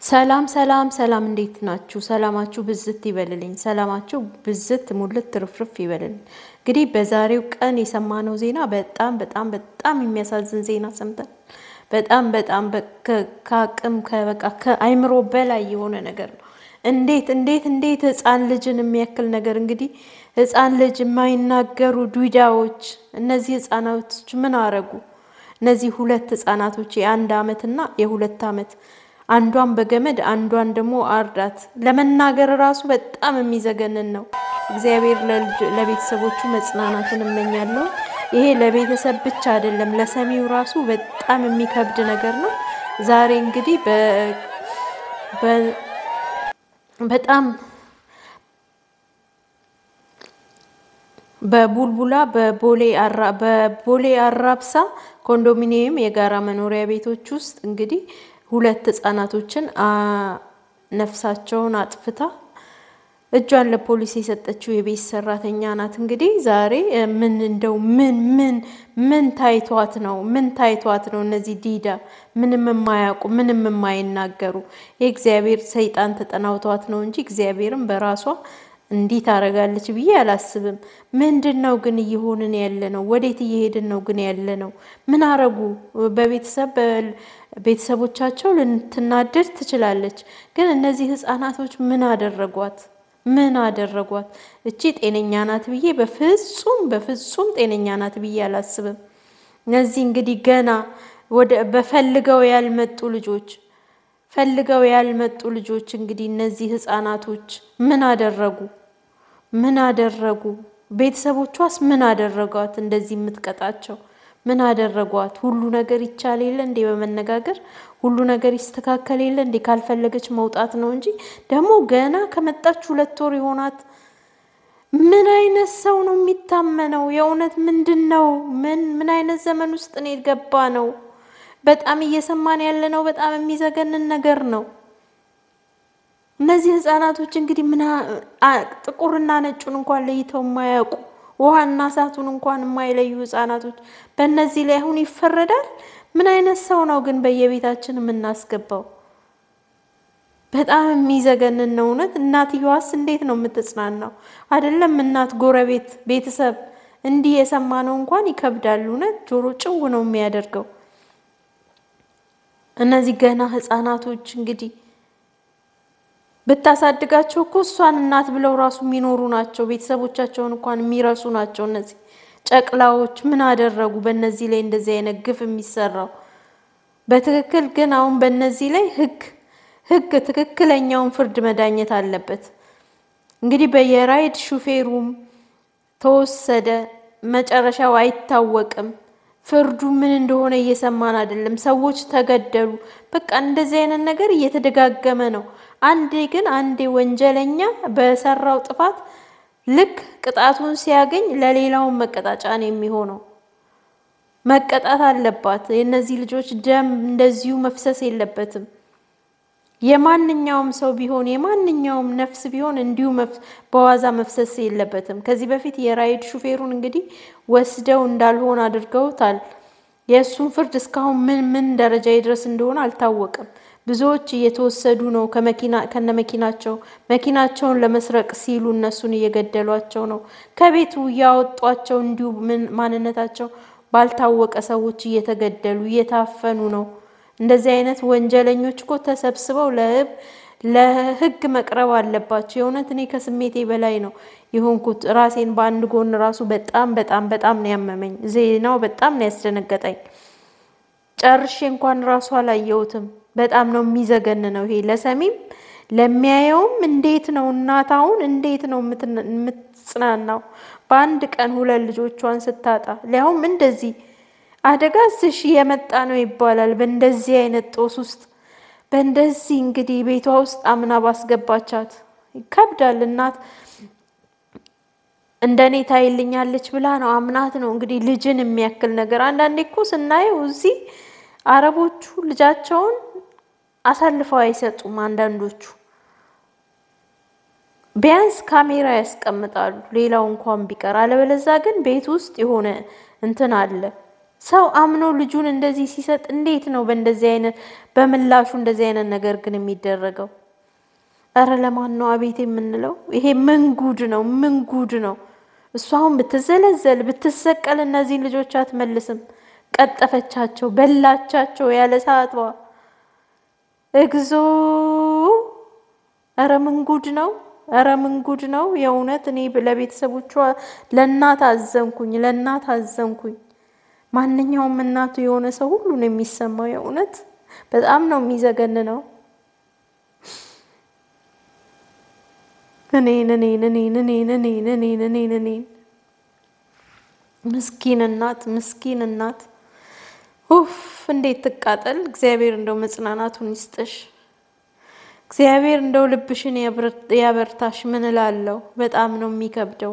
ሰላም ሰላም ሰላም፣ እንዴት ናችሁ? ሰላማችሁ ብዝት ይበልልኝ። ሰላማችሁ ብዝት ሙልት ትርፍርፍ ይበልልኝ። እንግዲህ በዛሬው ቀን የሰማነው ዜና በጣም በጣም በጣም የሚያሳዝን ዜና ሰምተን በጣም በጣም ከአቅም ከበቃ ከአይምሮ በላይ የሆነ ነገር ነው። እንዴት እንዴት እንዴት ህፃን ልጅን የሚያክል ነገር እንግዲህ ህፃን ልጅ የማይናገሩ ዱዳዎች፣ እነዚህ ህፃናቶች ምን አረጉ? እነዚህ ሁለት ህፃናቶች የአንድ አመትና የሁለት አመት አንዷን በገመድ አንዷን ደግሞ አርዳት። ለመናገር ራሱ በጣም የሚዘገንን ነው። እግዚአብሔር ለቤተሰቦቹ መጽናናትን እመኛለሁ። ይሄ ለቤተሰብ ብቻ አይደለም፣ ለሰሚው ራሱ በጣም የሚከብድ ነገር ነው። ዛሬ እንግዲህ በጣም በቡልቡላ በቦሌ አራብሳ ኮንዶሚኒየም የጋራ መኖሪያ ቤቶች ውስጥ እንግዲህ ሁለት ህጻናቶችን ነፍሳቸውን አጥፍታ እጇን ለፖሊስ የሰጠችው የቤት ሰራተኛ ናት። እንግዲህ ዛሬ ምን እንደው ምን ምን ምን ታይቷት ነው? ምን ታይቷት ነው? እነዚህ ዲዳ ምንም የማያውቁ ምንም የማይናገሩ የእግዚአብሔር ሰይጣን ተጠናውቷት ነው እንጂ እግዚአብሔርም በራሷ እንዲህ ታደርጋለች ብዬ አላስብም። ምንድን ነው ግን እየሆንን ያለ ነው? ወዴት እየሄድን ነው ግን ያለ ነው? ምን አረጉ? በቤተሰብ ቤተሰቦቻቸው ልትናደድ ትችላለች፣ ግን እነዚህ ህፃናቶች ምን አደረጓት? ምን አደረጓት? እቺ ጤነኛ ናት ብዬ በፍጹም በፍጹም ጤነኛ ናት ብዬ አላስብም። እነዚህ እንግዲህ ገና ወደ በፈልገው ያልመጡ ልጆች ፈልገው ያልመጡ ልጆች እንግዲህ እነዚህ ህፃናቶች ምን አደረጉ? ምን አደረጉ? ቤተሰቦቿስ ምን አደረጓት? እንደዚህ የምትቀጣቸው ምን አደረጓት? ሁሉ ነገር ይቻል የለ እንዴ? በመነጋገር ሁሉ ነገር ይስተካከል የለ እንዴ? ካልፈለገች መውጣት ነው እንጂ ደግሞ ገና ከመጣች ሁለት ወር የሆናት ምን አይነት ሰው ነው የሚታመነው? የእውነት ምንድን ነው? ምን ምን አይነት ዘመን ውስጥ ነው የገባ ነው? በጣም እየሰማን ያለ ነው። በጣም የሚዘገንን ነገር ነው። እነዚህ ህፃናቶች እንግዲህ ምን ጥቁርና ነጩን እንኳን ለይተው የማያውቁ ውሃና እሳቱን እንኳን የማይለዩ ህፃናቶች በእነዚህ ላይ አሁን ይፈረዳል? ምን አይነት ሰው ነው ግን በየቤታችን የምናስገባው? በጣም የሚዘገንን ነው እውነት። እናትየዋስ እንዴት ነው የምትጽናናው? አይደለም እናት፣ ጎረቤት፣ ቤተሰብ እንዲህ የሰማነው እንኳን ይከብዳል እውነት። ጆሮ ጭው ነው የሚያደርገው። እነዚህ ገና ህፃናቶች እንግዲህ ብታሳድጋቸው እኮ እሷን እናት ብለው ራሱ የሚኖሩ ናቸው። ቤተሰቦቻቸውን እንኳን የሚረሱ ናቸው። እነዚህ ጨቅላዎች ምን አደረጉ? በእነዚህ ላይ እንደዚህ አይነት ግፍ የሚሰራው በትክክል ግን አሁን በእነዚህ ላይ ህግ ህግ ትክክለኛውን ፍርድ መዳኘት አለበት። እንግዲህ በየራይድ ሹፌሩም ተወሰደ፣ መጨረሻው አይታወቅም። ፍርዱ ምን እንደሆነ እየሰማን አይደለም። ሰዎች ተገደሉ። በቃ እንደዚህ አይነት ነገር እየተደጋገመ ነው። አንዴ ግን አንዴ ወንጀለኛ በሰራው ጥፋት ልክ ቅጣቱን ሲያገኝ ለሌላውን መቀጣጫ ነው የሚሆነው። መቀጣት አለባት። የእነዚህ ልጆች ደም እንደዚሁ መፍሰስ የለበትም። የማንኛውም ሰው ቢሆን የማንኛውም ነፍስ ቢሆን እንዲሁ በዋዛ መፍሰስ የለበትም። ከዚህ በፊት የራይድ ሹፌሩን እንግዲህ ወስደው እንዳልሆን አድርገውታል። የእሱን ፍርድ እስካሁን ምን ምን ደረጃ ይድረስ እንደሆነ አልታወቅም። ብዙዎች እየተወሰዱ ነው ከነ መኪናቸው መኪናቸውን ለመስረቅ ሲሉ እነሱን እየገደሏቸው ነው። ከቤቱ እያወጧቸው እንዲሁ ማንነታቸው ባልታወቀ ሰዎች እየተገደሉ እየታፈኑ ነው። እንደዚህ አይነት ወንጀለኞች እኮ ተሰብስበው ለሕግ መቅረብ አለባቸው። የእውነት እኔ ከስሜቴ በላይ ነው የሆንኩት። ራሴን በአንድ ጎን ራሱ በጣም በጣም በጣም ነው ያመመኝ። ዜናው በጣም ነው ያስደነገጠኝ። ጨርሼ እንኳን ራሱ አላየሁትም። በጣም ነው የሚዘገን ነው ይሄ ለሰሚም ለሚያየውም። እንዴት ነው እናት አሁን እንዴት ነው የምትጽናናው? በአንድ ቀን ሁለት ልጆቿን ስታጣ ሊያውም እንደዚህ አደጋ ስሽ የመጣ ነው ይባላል። በእንደዚህ አይነት ጦስ ውስጥ በእንደዚህ እንግዲህ ቤቷ ውስጥ አምና ባስገባቻት ይከብዳል። እናት እንደኔ ታይልኛለች ብላ ነው አምናት ነው እንግዲህ ልጅን የሚያክል ነገር። አንዳንዴ እኮ ስናየው እዚህ አረቦቹ ልጃቸውን አሳልፈው አይሰጡም። አንዳንዶቹ ቢያንስ ካሜራ ያስቀምጣሉ፣ ሌላው እንኳን ቢቀር። አለበለዛ ግን ቤት ውስጥ የሆነ እንትን አለ ሰው አምኖ ልጁን እንደዚህ ሲሰጥ እንዴት ነው በእንደዚህ አይነት በምላሹ እንደዚህ አይነት ነገር ግን የሚደረገው? እረ ለማን ነው አቤት የምንለው? ይሄ ምን ጉድ ነው? ምን ጉድ ነው? እሷ አሁን ብትዘለዘል ብትሰቀል እነዚህን ልጆች አትመልስም። ቀጠፈቻቸው፣ በላቻቸው ያለ ሰዓቷ። እግዚኦ! እረ ምን ጉድ ነው? እረ ምን ጉድ ነው? የእውነት እኔ ለቤተሰቦቿ ለእናት አዘንኩኝ፣ ለእናት አዘንኩኝ። ማንኛውም እናቱ የሆነ ሰው ሁሉ ነው የሚሰማው። የእውነት በጣም ነው የሚዘገን ነው። እኔን እኔን እኔን እኔን እኔን እኔን እኔን እኔን ምስኪን እናት ምስኪን እናት ኡፍ እንዴት ትቃጠል። እግዚአብሔር እንደው መጽናናቱን ይስጥሽ። እግዚአብሔር እንደው ልብሽን ያበርታሽ። ምን እላለሁ? በጣም ነው የሚከብደው።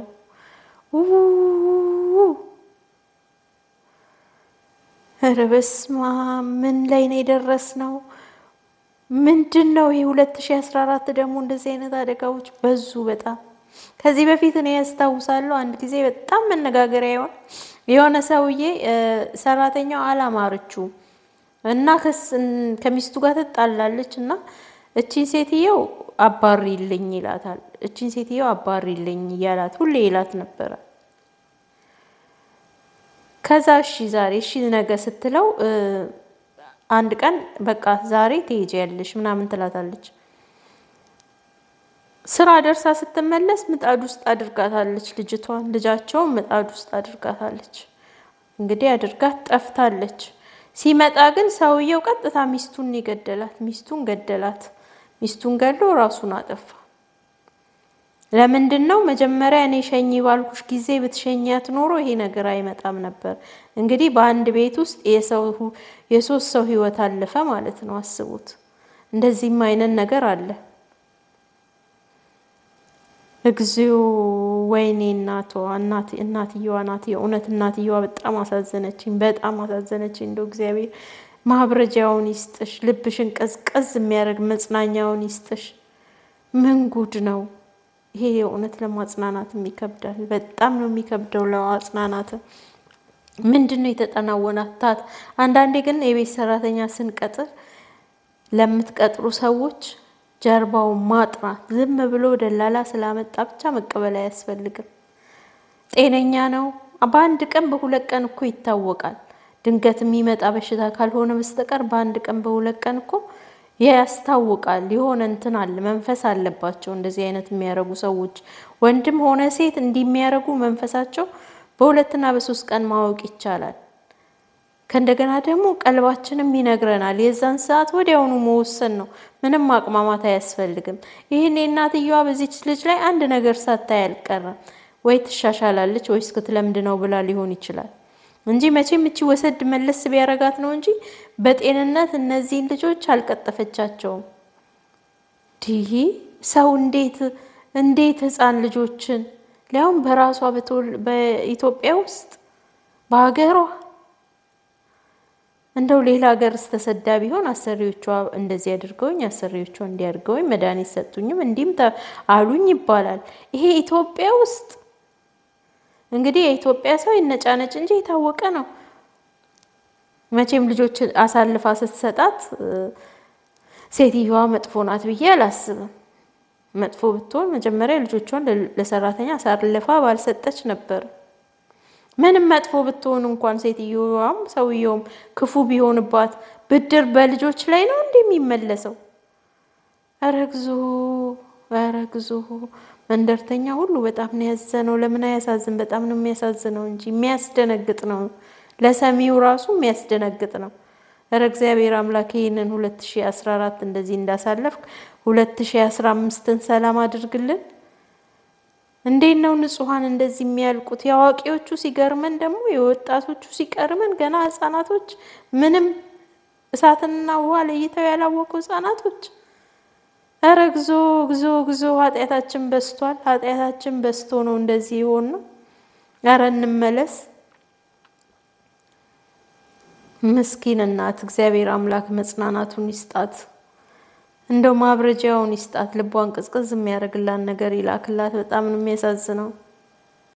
ኧረ በስመ አብ ምን ላይ ነው የደረስነው? ምንድን ነው ይሄ? ሁለት ሺ አስራ አራት ደግሞ እንደዚህ አይነት አደጋዎች በዙ በጣም። ከዚህ በፊት እኔ ያስታውሳለሁ አንድ ጊዜ በጣም መነጋገሪያ ይሆን የሆነ ሰውዬ ሰራተኛው አላማረችው እና ከሚስቱ ጋር ትጣላለች እና እቺን ሴትየው አባሪልኝ ይላታል። እቺን ሴትየው አባሪልኝ እያላት ሁሌ ይላት ነበረ። ከዛ እሺ ዛሬ እሺ ነገ ስትለው አንድ ቀን በቃ ዛሬ ትሄጃለሽ ምናምን ትላታለች። ስራ ደርሳ ስትመለስ ምጣድ ውስጥ አድርጋታለች ልጅቷን። ልጃቸውን ምጣድ ውስጥ አድርጋታለች። እንግዲህ አድርጋት ጠፍታለች። ሲመጣ ግን ሰውየው ቀጥታ ሚስቱን የገደላት ሚስቱን ገደላት። ሚስቱን ገድሎ ራሱን አጠፋ። ለምንድን ነው መጀመሪያ እኔ ሸኝ ባልኩሽ ጊዜ ብትሸኛት ኖሮ ይሄ ነገር አይመጣም ነበር። እንግዲህ በአንድ ቤት ውስጥ የሶስት ሰው ህይወት አለፈ ማለት ነው። አስቡት። እንደዚህም አይነት ነገር አለ። እግዚኦ ወይኔ እናቷ እናትየዋ ናት። የእውነት እናትየዋ በጣም አሳዘነችኝ፣ በጣም አሳዘነችኝ። እንደው እግዚአብሔር ማብረጃውን ይስጥሽ፣ ልብሽን ቀዝቀዝ የሚያደርግ መጽናኛውን ይስጥሽ። ምን ጉድ ነው ይሄ! የእውነት ለማጽናናትም ይከብዳል። በጣም ነው የሚከብደው ለማጽናናት። ምንድን ነው የተጠናወናታት? አንዳንዴ ግን የቤት ሰራተኛ ስንቀጥር ለምትቀጥሩ ሰዎች ጀርባውን ማጥራት ዝም ብሎ ደላላ ስላመጣ ብቻ መቀበል አያስፈልግም። ጤነኛ ነው። በአንድ ቀን በሁለት ቀን እኮ ይታወቃል። ድንገት የሚመጣ በሽታ ካልሆነ በስተቀር በአንድ ቀን በሁለት ቀን እኮ ያስታውቃል። የሆነ እንትን አለ፣ መንፈስ አለባቸው እንደዚህ አይነት የሚያደርጉ ሰዎች፣ ወንድም ሆነ ሴት እንዲህ የሚያደርጉ መንፈሳቸው በሁለትና በሶስት ቀን ማወቅ ይቻላል። ከእንደገና ደግሞ ቀልባችንም ይነግረናል። የዛን ሰዓት ወዲያውኑ መወሰን ነው። ምንም ማቅማማት አያስፈልግም። ይህን የእናትየዋ በዚች ልጅ ላይ አንድ ነገር ሳታይ አልቀረም። ወይ ትሻሻላለች ወይስ ክትለምድ ነው ብላ ሊሆን ይችላል እንጂ መቼም እቺ ወሰድ መለስ ቢያረጋት ነው እንጂ በጤንነት እነዚህን ልጆች አልቀጠፈቻቸውም። ይህ ሰው እንዴት እንዴት ህፃን ልጆችን ሊያውም በራሷ በኢትዮጵያ ውስጥ በሀገሯ እንደው ሌላ ሀገር ስተሰዳ ቢሆን አሰሪዎቿ እንደዚህ አድርገውኝ አሰሪዎቿ እንዲያድርገውኝ መድኃኒት ሰጡኝም እንዲህም አሉኝ ይባላል። ይሄ ኢትዮጵያ ውስጥ እንግዲህ የኢትዮጵያ ሰው ይነጫነጭ እንጂ የታወቀ ነው። መቼም ልጆች አሳልፋ ስትሰጣት ሴትዮዋ መጥፎ ናት ብዬ አላስብም። መጥፎ ብትሆን መጀመሪያ ልጆቿን ለሰራተኛ አሳልፋ ባልሰጠች ነበር። ምንም መጥፎ ብትሆን እንኳን ሴትዮዋም ሰውየውም ክፉ ቢሆንባት ብድር በልጆች ላይ ነው እንዲህ የሚመለሰው? ኧረ እግዚኦ! ኧረ እግዚኦ! መንደርተኛ ሁሉ በጣም ነው ያዘነው። ለምን አያሳዝን? በጣም ነው የሚያሳዝነው እንጂ የሚያስደነግጥ ነው። ለሰሚው ራሱ የሚያስደነግጥ ነው። ኧረ እግዚአብሔር አምላክ ይህንን ሁለት ሺ አስራ አራት እንደዚህ እንዳሳለፍክ ሁለት ሺ አስራ አምስትን ሰላም አድርግልን። እንዴት ነው ንጹሐን እንደዚህ የሚያልቁት? የአዋቂዎቹ ሲገርመን ደግሞ የወጣቶቹ ሲቀርመን ገና ህጻናቶች ምንም እሳትንና ውሃ ለይተው ያላወቁ ህጻናቶች። ኧረ ግዞ ግዞ ግዞ ኃጢአታችን በስቷል። ኃጢአታችን በስቶ ነው እንደዚህ የሆን ነው። ኧረ እንመለስ። ምስኪን እናት እግዚአብሔር አምላክ መጽናናቱን ይስጣት። እንደው ማብረጃውን ይስጣት። ልቧን ቅዝቅዝ የሚያደርግላት ነገር ይላክላት። በጣም ነው የሚያሳዝነው።